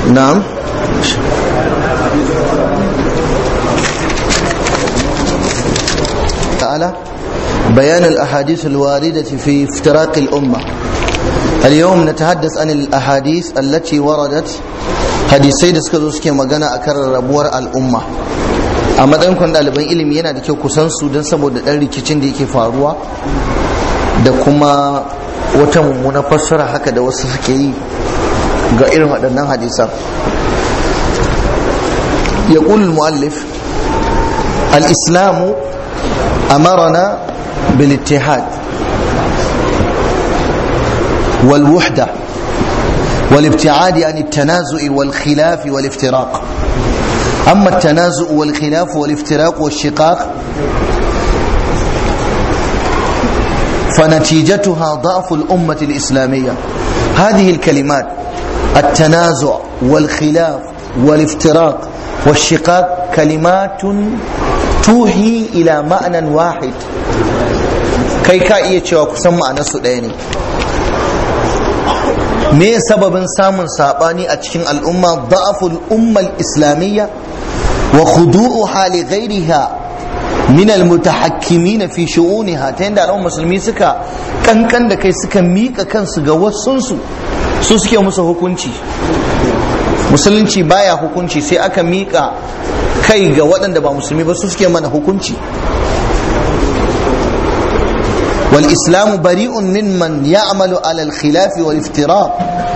na'am تعالى بيان الأحاديث الواردة في افتراق الأمة اليوم نتحدث عن الأحاديث التي وردت hadisai da suka zo suke magana a kan rabuwar al'umma a matsayin kwan ɗaliban ilimi yana da kyau kusan su don saboda ɗan rikicin da yake faruwa da kuma wata mummuna fassara haka da wasu suke yi ga irin waɗannan hadisan ya muallif al-islamu أمرنا بالاتحاد والوحدة والابتعاد عن التنازع والخلاف والافتراق أما التنازع والخلاف والافتراق والشقاق فنتيجتها ضعف الأمة الإسلامية هذه الكلمات التنازع والخلاف والافتراق والشقاق كلمات tuhi ila ma'anan wahid kai ka iya cewa kusan ma'anarsu ɗaya ne me sababin samun saɓani a cikin al'umma da'aful ummal islamiyya wa khudu'u hali ghairiha min almutahakkimin fi shu'uniha ta yadda al'ummar musulmi suka kankan da kai suka mika kansu ga wasunsu su suke musu hukunci musulunci baya hukunci sai aka mika kai ga waɗanda ba musulmi ba su suke mana hukunci wal islamu bari'un mimman ya'malu ala al khilafi wal iftiraq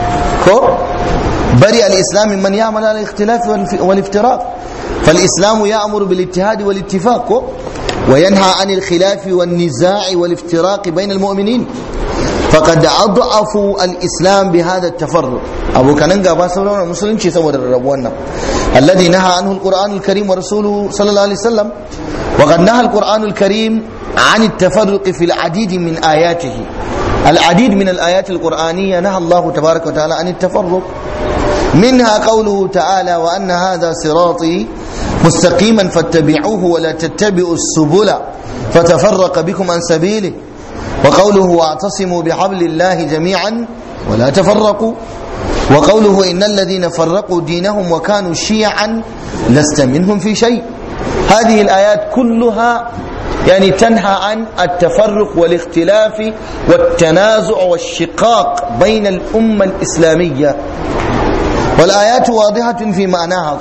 ko bari al islam mimman ya'malu ala al ikhtilafi wal iftiraq fal islamu ya'muru bil ittihad wal ittifaq ko وينهى عن الخلاف والنزاع والافتراق بين المؤمنين فقد أضعفوا الإسلام بهذا التفرق أبو كان قابا سورة المسلمين سوى الربوانا الذي نهى عنه القرآن الكريم ورسوله صلى الله عليه وسلم وقد نهى القرآن الكريم عن التفرق في العديد من آياته العديد من الآيات القرآنية نهى الله تبارك وتعالى عن التفرق منها قوله تعالى وأن هذا صراطي مستقيما فاتبعوه ولا تتبعوا السبل فتفرق بكم عن سبيله وقوله واعتصموا بحبل الله جميعا ولا تفرقوا وقوله إن الذين فرقوا دينهم وكانوا شيعا لست منهم في شيء هذه الآيات كلها يعني تنهى عن التفرق والاختلاف والتنازع والشقاق بين الأمة الإسلامية والآيات واضحة في معناها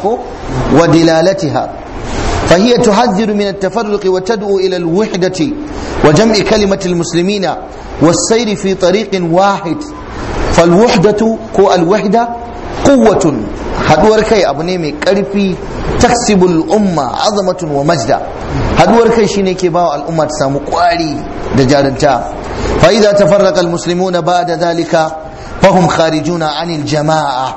ودلالتها فهي تحذر من التفرق وتدعو إلى الوحدة وجمع كلمة المسلمين والسير في طريق واحد فالوحدة كو الوحدة قوة haduwar kai abu ne mai karfi taksibul umma azamatun wa majda haduwar kai shine ke bawa al'umma ta samu kwari da jarunta fa idza tafarraqa almuslimuna ba'da dhalika fahum kharijuna anil jama'a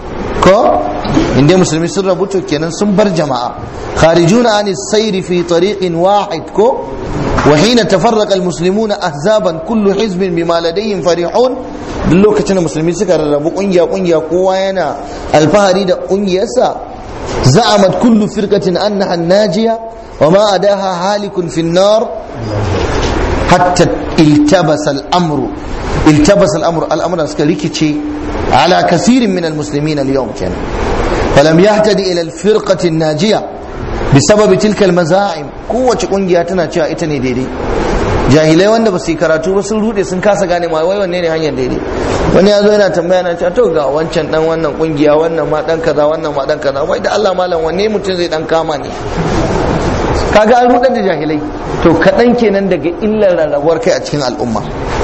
ko inda musulmi sun rabu to kenan sun bar jama'a kharijuna an sayri fi tariqin wahid ko wa hina tafarraqa almuslimuna ahzaban kullu hizbin bima ladayhim farihun duk lokacin da musulmi suka rarrabu kungiya kungiya kowa yana alfahari da kungiyarsa za'amat kullu firqatin annaha najiya wa ma adaha halikun fi nar hatta iltabasa al-amru التبس الامر الامر suka rikice على كثير من المسلمين اليوم كان فلم يهتدي الى الفرقه الناجيه بسبب تلك المزاعم kowace kungiya tana cewa ita ne daidai jahilai wanda ba su yi karatu ba sun rude sun kasa gane ma wai wanne ne hanyar daidai wani ya zo yana tambaya na cewa to ga wancan dan wannan kungiya wannan ma dan kaza wannan ma dan kaza wai da Allah malam wanne mutum zai dan kama ne kaga an rudar da jahilai to kaɗan kenan daga illar rarrabuwar kai a cikin al'umma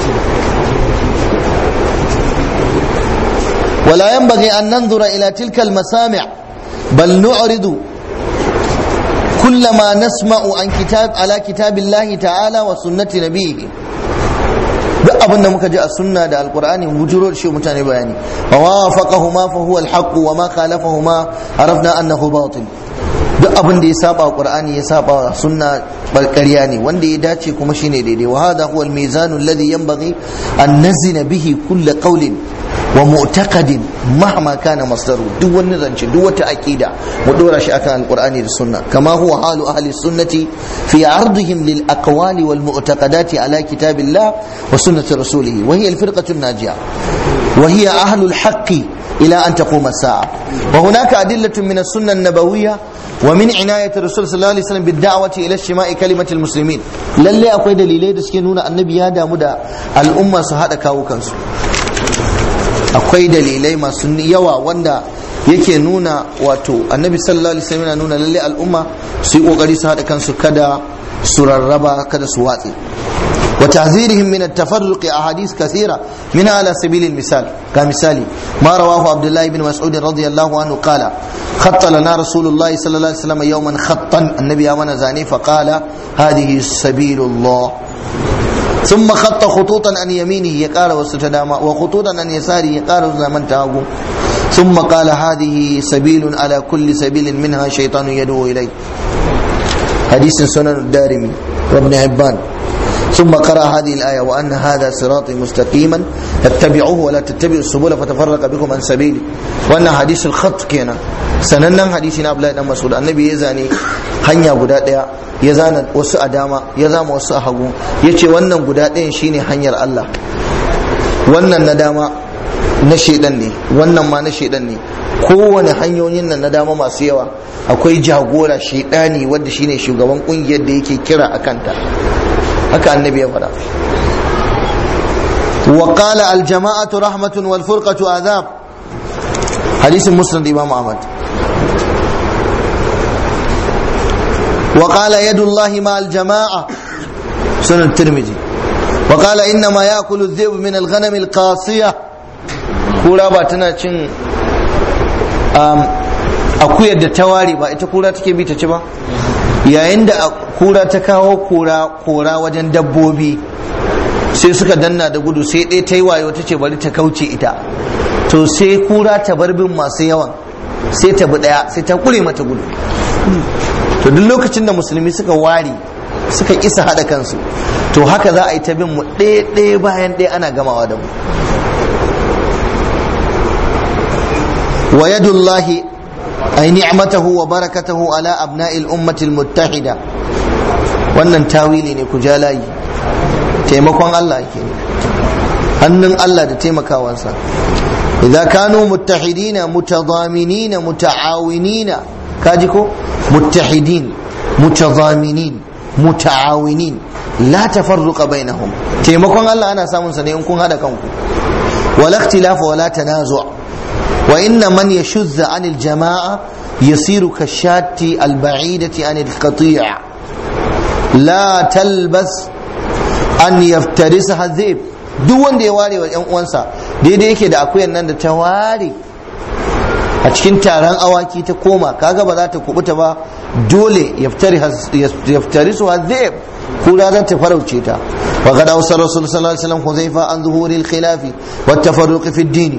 ولا ينبغي أن ننظر إلى تلك المسامع بل نعرض كل ما نسمع عن كتاب على كتاب الله تعالى وسنة نبيه duk abin da muka ji a sunna da alkur'ani bujuro da shi mutane bayani wa wafaqahuma fa huwa alhaq wa ma khalafahuma arafna annahu batil duk abin da ya saba qur'ani ya saba sunna barkariya ne wanda ya dace kuma shine daidai wa hadha huwa almizan alladhi yanbaghi an nazina bihi kull qawlin wa mu'taqadin mahma kana masdaru duk wani zance duk wata aqida mu dora shi akan alqur'ani da sunna kama huwa halu ahli sunnati fi ardihim lil aqwali wal mu'taqadati ala kitabillah wa sunnati rasulih wa hiya al firqatu najiya wa hiya ahlu al haqqi ila an taquma as-sa'a wa hunaka adillatun min as-sunnah an-nabawiyya wa min inayati rasul sallallahu alaihi wasallam bid-da'wati ila shima'i kalimatil muslimin lalle akwai dalilai da suke nuna annabi ya damu da al'umma su hada kawo kansu akwai dalilai masu yawa wanda yake nuna wato annabi sallallahu alaihi wasallam yana nuna lalle al'umma su yi kokari su hada kansu kada su rarraba kada su watse وتحذيرهم من التفرق أحاديث كثيرة منها على سبيل المثال كمثال ما رواه عبد الله بن مسعود رضي الله عنه قال خط لنا رسول الله صلى الله عليه وسلم يوما خطا النبي أمن زاني فقال هذه سبيل الله ثم خط خطوطا عن يمينه يقال وستداما وخطوطا عن يساره يقال زمن تاغو ثم قال هذه سبيل على كل سبيل منها شيطان يدعو إليه حديث سنن الدارمي وابن عبان ثم قرأ هذه الآية وأن هذا صراطي مستقيما اتبعوه ولا تتبعوا السبل فتفرق بكم عن سبيلي وأن حديث الخط كينا سننن حديث أبلا بن مسعود النبي يزاني hanya guda ɗaya ya zana wasu a dama ya zama wasu a hagu ya ce wannan guda ɗayan shine hanyar Allah wannan na dama na shaidan ne wannan ma na shaidan ne kowane hanyoyin nan na dama masu yawa akwai jagora shaidani wanda shine shugaban kungiyar da yake kira a kanta haka annabi ya faɗa wa qala al jama'atu rahmatun wal furqatu azab hadisin musnad imam ahmad wa qala yadullahi ma al jama'a sunan tirmidhi wa qala inna ma ya'kulu adh-dhi'b min al ghanam al qasiyah kura ba tana cin akuyar da ta ware ba ita kura take bi ta ci ba yayin da kura ta kawo kora kora wajen dabbobi sai suka danna da gudu sai ɗaya ta yi wayo ta ce bari ta kauce ita to sai kura ta bar bin masu yawan sai ta bi ɗaya sai ta kure mata gudu to duk lokacin da musulmi suka ware suka isa haɗa kansu to haka za a yi ta bin mu ɗaya ɗaya bayan ɗaya ana gamawa da mu wa yadullahi ay ni'matahu wa barakatahu ala abna'il ummati muttahida wannan tawili ne ku ja layi taimakon Allah ke hannun Allah da taimakawansa idza kanu muttahidina mutadaminina muta'awinina kaji ko muttahidin mutadaminin muta'awinin la tafarruqa bainahum taimakon Allah ana samun sa ne in kun hada kanku wala ikhtilafa wala tanazu' وإن من يشذ عن الجماعة يصير كالشاة البعيدة عن القطيع لا تلبس أن يفترسها الذئب duk wanda ya ware wa ‘yan uwansa daidai yake da akuyan nan da ta ware a cikin taron awaki ta koma kaga ba za ta kubuta ba dole yaftari su hazib kura za ta farauce ta wa qad awsa rasul sallallahu alaihi wasallam huzaifa an zuhuri al-khilafi wa at-tafarruq fi ad-din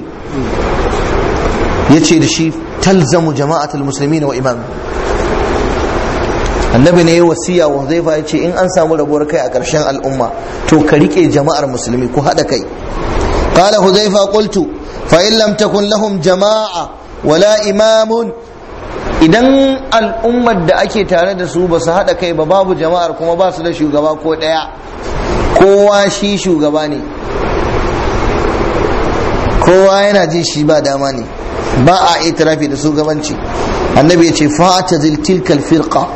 ya ce da shi talzamu jama'atul musulmi wa imam annabi ne ya wasiya wa zai ya ce in an samu rabuwar kai a ƙarshen al'umma to ka rike jama'ar musulmi ku haɗa kai qala huzaifa qultu fa in lam takun lahum jama'a wala imamun idan al'ummar da ake tare da su ba su haɗa kai ba babu jama'ar kuma ba su da shugaba ko ɗaya kowa shi shugaba ne kowa yana jin shi ba dama ne ba a itirafi da shugabanci annabi ya ce fata tilkal firqa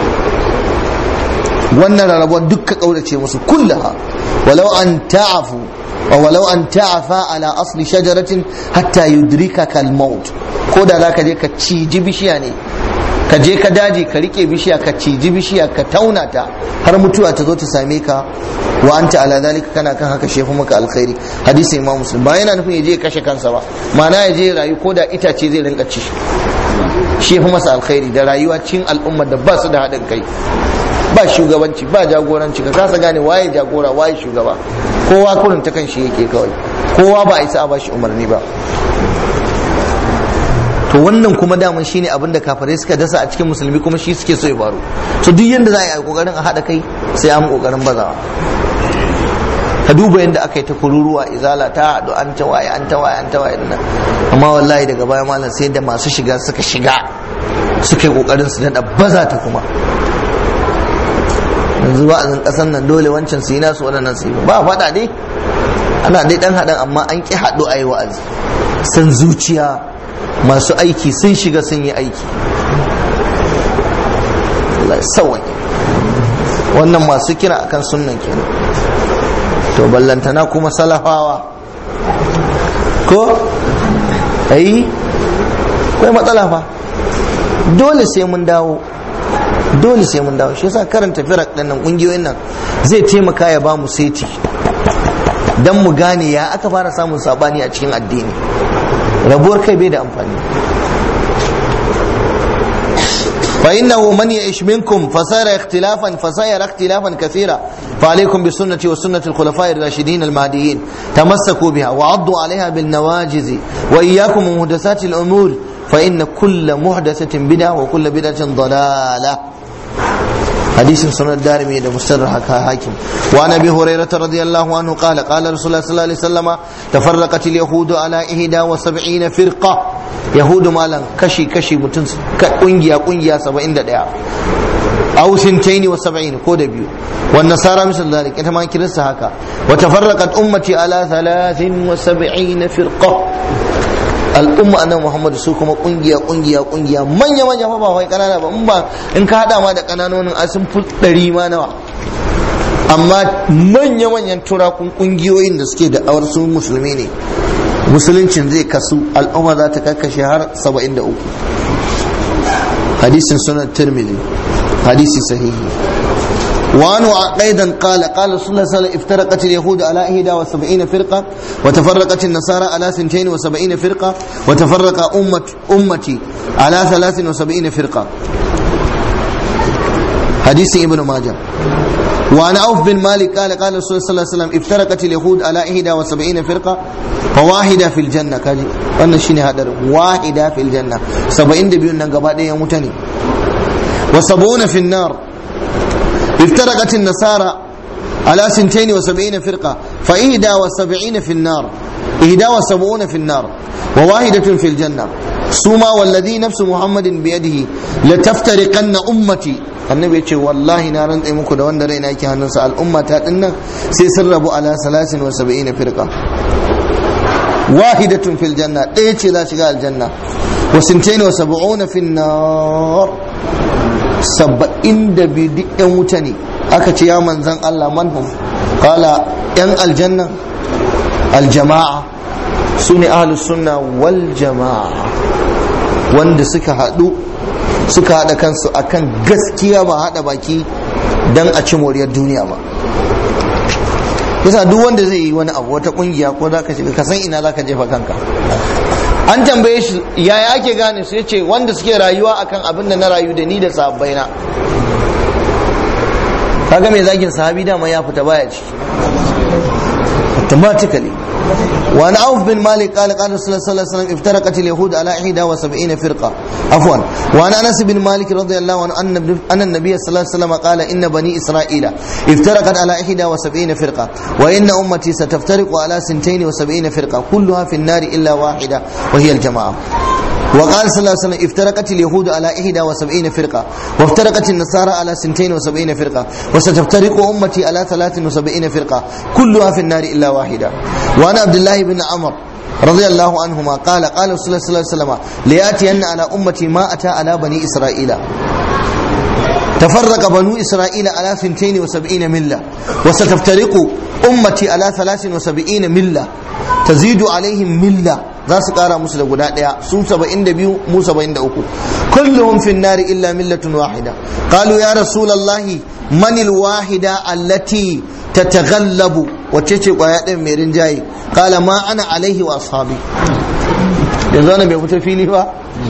wannan rarrabuwar dukka kaurace musu kullaha walau an ta'afu wa walau an ta'afa ala asli shajaratin hatta yudrika kal maut ko da zaka je ka ciji bishiya ne ka je ka daji ka rike bishiya ka ciji bishiya ka tauna ta har mutuwa ta zo ta same ka wa anta ala zalika kana kan haka shefu maka alkhairi hadisi imam muslim ba yana nufin ya je kashe kansa ba ma'ana ya je rayu ko da itace zai rinka ci shi fi masa alkhairi da rayuwa cikin al'ummar da ba su da haɗin kai ba shugabanci ba jagoranci ka kasa gane waye jagora waye shugaba kowa kurin ta kan shi yake kawai kowa ba a isa a bashi umarni ba to wannan kuma daman shine abin da kafirai suka dasa a cikin musulmi kuma shi suke so ya faru to duk yanda za a yi kokarin a haɗa kai sai an kokarin bazawa ka duba yadda aka yi ta kururuwa izala ta haɗu an ta waye an ta waye an ta waye nan amma wallahi daga baya malam sai da masu shiga suka shiga suka yi kokarin su daɗa baza ta kuma yanzu ba a ƙasan nan dole wancan su yi nasu waɗannan su yi ba faɗa dai ana dai ɗan haɗan amma an ƙi haɗu a yi wa'azi san zuciya masu aiki sun shiga sun yi aiki sawai wannan masu kira akan sunnan kenan to ballantana kuma salafawa ko ai kai matsala fa dole sai mun dawo dole sai mun dawo shi yasa karanta firak din nan kungiyoyin nan zai taimaka ya ba mu seti dan mu gane ya aka fara samun sabani a cikin addini rabuwar kai bai da amfani فإنه من يعيش منكم فسير اختلافا فسير اختلافا كثيرا فعليكم بسنتي وسنة الخلفاء الراشدين المهديين تمسكوا بها وعضوا عليها بالنواجز وإياكم ومحدثات الأمور فإن كل محدثة بدعة وكل بدعة ضلالة حديث سنة الدارمي ده مستدرك حاكم وعن ابي هريره رضي الله عنه قال قال رسول الله صلى الله عليه وسلم تفرقت اليهود على 71 فرقه يهود مالا كشي كشي متن kungiya kungiya 71 أو سنتين وسبعين كود بيو والنصارى مثل ذلك إنت ما كرست هكا وتفرقت أمتي على ثلاث وسبعين فرقة al'umma annabi Muhammad su kuma kungiya kungiya kungiya manya manya fa ba wai kanana ba in ba in ka hada ma da kananonin a sun fi ɗari ma nawa amma manya manyan turakun kungiyoyin da suke da awar su musulmi ne musuluncin zai kasu al'umma za ta kakkashe har 73 hadisin sunan tirmidhi hadisi sahihi وعنه أيضا قال قال رسول الله صلى الله عليه وسلم افترقت اليهود على 71 فرقة وتفرقت النصارى على 72 فرقة وتفرق أمة أمتي على 73 فرقة حديث ابن ماجه وعن عوف بن مالك قال قال رسول الله صلى الله عليه وسلم افترقت اليهود على 71 فرقة فواحدة في الجنة كاجي wannan shine hadarin wahida fil janna 72 nan gaba ɗaya mutane wa 70 fi nar افترقت النصارى على سنتين وسبعين فرقة فإهدى وسبعين في النار إهدى وسبعون في النار وواحدة في الجنة سوما والذي نفس محمد بيده لتفترقن أمتي annabi ya ce wallahi na rantsa muku da wanda raina yake hannunsa al'umma ta dinnan sai sun rabu ala salasin wa saba'ina firqa wahidatun fil janna ɗaya ce za shiga aljanna wa sintain wa sab'una fin nar saba'in da biyu duk yan wuta ne aka ce ya manzan Allah manhum kala yan aljanna aljama'a su ne ahlus sunna wal jama'a wanda suka haɗu suka haɗa kansu akan gaskiya ba haɗa baki don a ci moriyar duniya ba yasa duk wanda zai yi wani abu wata kungiya ko za ka shiga ka san ina za ka jefa kanka an tambaye shi yaya ake gane su yace wanda suke rayuwa akan abin da na rayu da ni da sahabbai na kaga mai zagin sahabi dama ya fita baya ciki automatically وعن عوف بن مالك قال قال رسول الله صلى الله عليه وسلم افترقت اليهود على 71 فرقه عفوا وعن انس بن مالك رضي الله عنه ان ان النبي صلى الله عليه وسلم قال ان بني اسرائيل افترقت على 71 فرقه وان امتي ستفترق على 72 فرقه كلها في النار الا واحده وهي الجماعه وقال صلى الله عليه وسلم افترقت اليهود على 71 فرقة وافترقت النصارى على 72 فرقة وستفترق أمتي على 73 فرقة كلها في النار إلا واحدة وأنا عبد الله بن عمر رضي الله عنهما قال قال رسول الله صلى الله عليه وسلم ليأتين على أمتي ما أتى على بني إسرائيل تفرق بنو إسرائيل على 72 ملة وستفترق أمتي على 73 ملة تزيد عليهم ملة za su kara musu da guda daya su 72 mu 73 kulluhum fi nari illa millatun wahida qalu ya rasulullahi man wahida allati tataghallabu wacce ce kwaya din mai rinjaye qala ma ana alaihi wa ashabi yanzu ana bai fito fili ba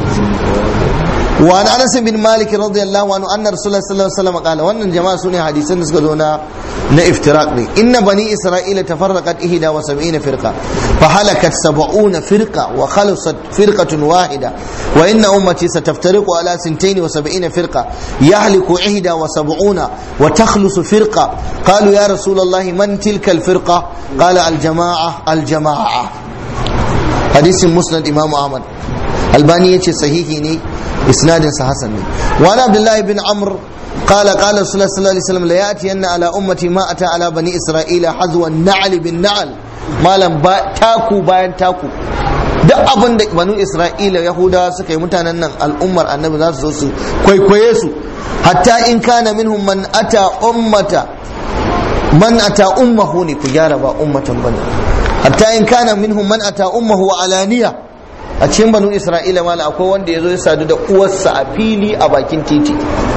وعن انس بن مالك رضي الله عنه ان رسول الله صلى الله عليه وسلم قال وان جماعه سنه حديثا da suka zo na na iftiraq ne inna bani isra'ila tafarraqat ihda wa sab'ina firqa fa halakat sab'una firqa wa khalasat firqatun wahida wa inna ummati sataftariqu ala sintain wa sab'ina firqa yahliku ihda wa sab'una wa takhlusu firqa qalu ya rasul allah man tilka al firqa qala al jama'a al jama'a hadisin musnad imam ahmad albani yace sahihi ne isnadin sa hasan ne wa ana abdullahi bin amr قال قال رسول الله صلى الله عليه وسلم لياتين على امتي ما اتى على بني اسرائيل حذو النعل بالنعل مالم با تاكو bayan taku duk abin da banu isra'ila yahudawa suka yi mutanen nan al'ummar annabi za su zo su kwaikwaye su hatta in kana minhum man ata ummata man ata ummahu ne ku gyara ba ummatan bane hatta in kana minhum man ata ummahu wa alaniya a cikin banu isra'ila mala akwai wanda ya zo ya sadu da uwarsa a fili a bakin titi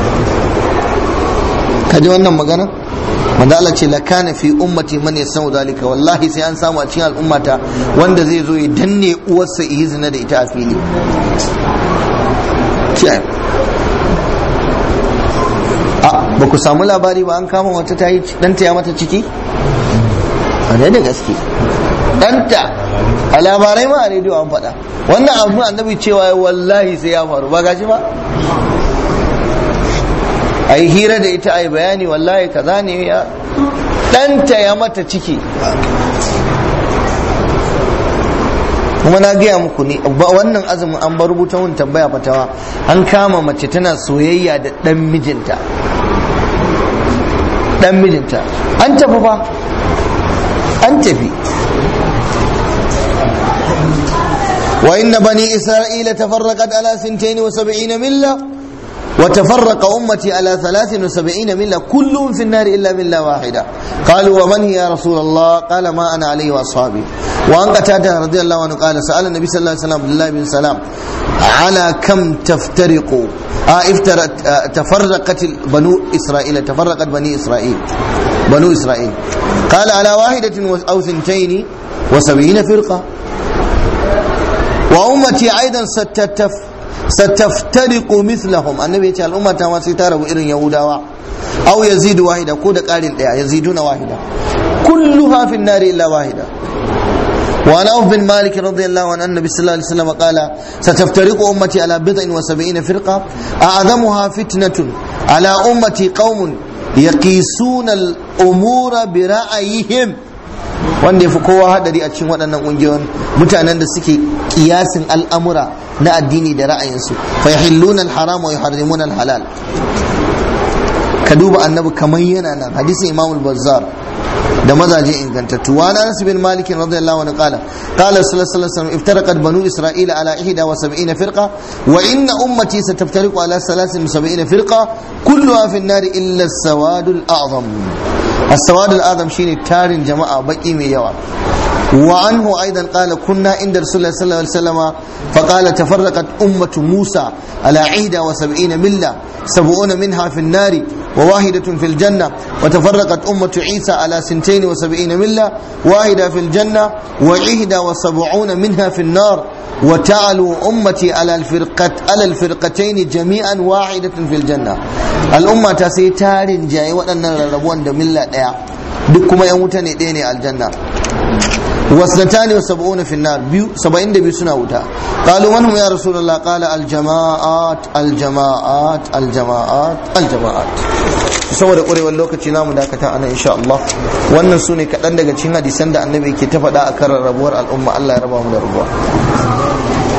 ka ji wannan magana manzo Allah ce lakana fi ummati man yasau zalika wallahi sai an samu a cikin al'ummata wanda zai zo ya danne uwarsa yi zina da ita a fili a ba ku samu labari ba an kama wata ta yi ɗanta ya mata ciki a da gaske ɗanta a labarai ma a rediyo an faɗa wannan abu annabi cewa wallahi sai ya faru ba gashi ba a yi hira da ita a yi bayani wallahi kaza ne ya ɗanta ya mata ciki kuma na gaya muku ne wannan azumin an bar rubuta mun tambaya fatawa an kama mace tana soyayya da ɗan mijinta ɗan mijinta an tafi fa an tafi وإن بني إسرائيل تفرقت على سنتين وسبعين ملة وتفرق أمتي على ثلاث وسبعين ملة كلهم في النار إلا ملة واحدة قالوا ومن هي يا رسول الله قال ما أنا عليه وأصحابي وأن قتادة رضي الله عنه قال سأل النبي صلى الله عليه وسلم عبد الله بن سلام على كم تفترق آه افترت آه تفرقت بنو إسرائيل تفرقت بني إسرائيل بنو إسرائيل قال على واحدة أو ثنتين وسبعين فرقة وأمتي أيضا ستتف ستفترق مثلهم النبي يقول الأمة ما ستارب إرن يهودا أو يزيد واحدة كود قال يزيدون واحدة كلها في النار إلا واحدة وعن أوف بن مالك رضي الله عنه النبي صلى الله عليه وسلم قال ستفترق أمتي على بضع وسبعين فرقة أعظمها فتنة على أمتي قوم يقيسون الأمور برأيهم wanda ya fi kowa hadari a cikin waɗannan ƙungiyoyin mutanen da suke kiyasin al'amura na addini da ra'ayinsu fa yahilluna al-haram wa yuharrimuna al-halal ka duba annabi kamar yana nan hadisin imam al-bazzar da mazaje ingantattu wa anas bin malik radiyallahu anhu qala qala sallallahu alaihi wasallam iftaraqat banu isra'ila ala 71 firqa wa inna ummati sataftariqu ala 73 firqa kulluha fi an-nar illa as-sawad al-a'zam السواد الآدم شيني تارين جماعة بقي مي يوا وعنه أيضا قال كنا عند رسول الله صلى الله عليه وسلم فقال تفرقت أمة موسى على عيدة وسبعين ملة سبعون منها في النار وواحدة في الجنة وتفرقت أمة عيسى على سنتين وسبعين ملة واحدة في الجنة وعهدة وسبعون منها في النار وتعلو أمتي على الفرقة على الفرقتين جميعا واحدة في الجنة الأمة تسيتار جاي وأن الربوان دملة ديا دكما يموتني ديني الجنة واثنتان وسبعون في النار بيو سبعين دبي سنة وتا قالوا من هم يا رسول الله قال الجماعات الجماعات الجماعات الجماعات saboda ƙwarewar lokaci namu dakata ana insha Allah wannan su ne kaɗan daga cikin hadisan da annabi ke ta faɗa a kan rarrabuwar al'umma Allah ya raba mu da rabuwa